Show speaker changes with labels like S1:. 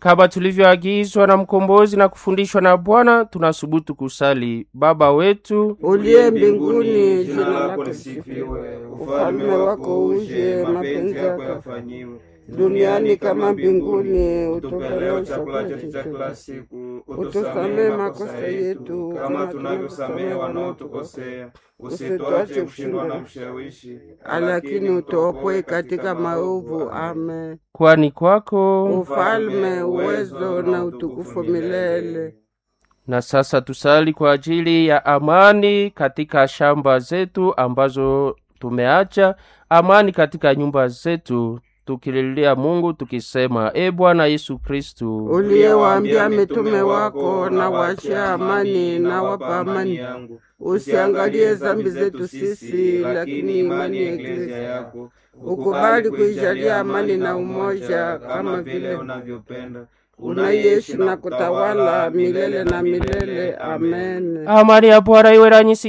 S1: Kama tulivyoagizwa na mkombozi na kufundishwa na Bwana, tunasubutu kusali: Baba wetu
S2: uliye mbinguni, jina lako lisifiwe, ufalme wako uje, mapenzi yako
S3: yafanyiwe
S2: duniani kama mbinguni.
S3: Utupe
S2: Utupe
S3: leo chakula chetu cha kila siku, utusamehe makosa yetu kama tunavyosamehe wanaotukosea, usituache kushindwa na mshawishi,
S2: lakini utuopoe katika maovu. Amen.
S1: kwani kwako
S2: Ufalme, uwezo na utukufu milele.
S1: Na sasa tusali kwa ajili ya amani katika shamba zetu ambazo tumeacha, amani katika nyumba zetu, tukililia Mungu tukisema: E Bwana Yesu Kristu,
S2: uliyewaambia mitume wako, na wachia amani na wapa amani, usiangalie dhambi zetu sisi, lakini imani ya Eklesia yako ukubali kuijalia amani na umoja, kama vile
S3: unavyopenda
S2: unaishi na kutawala milele na milele. Amen.
S1: amani ya Bwana iwe nanyi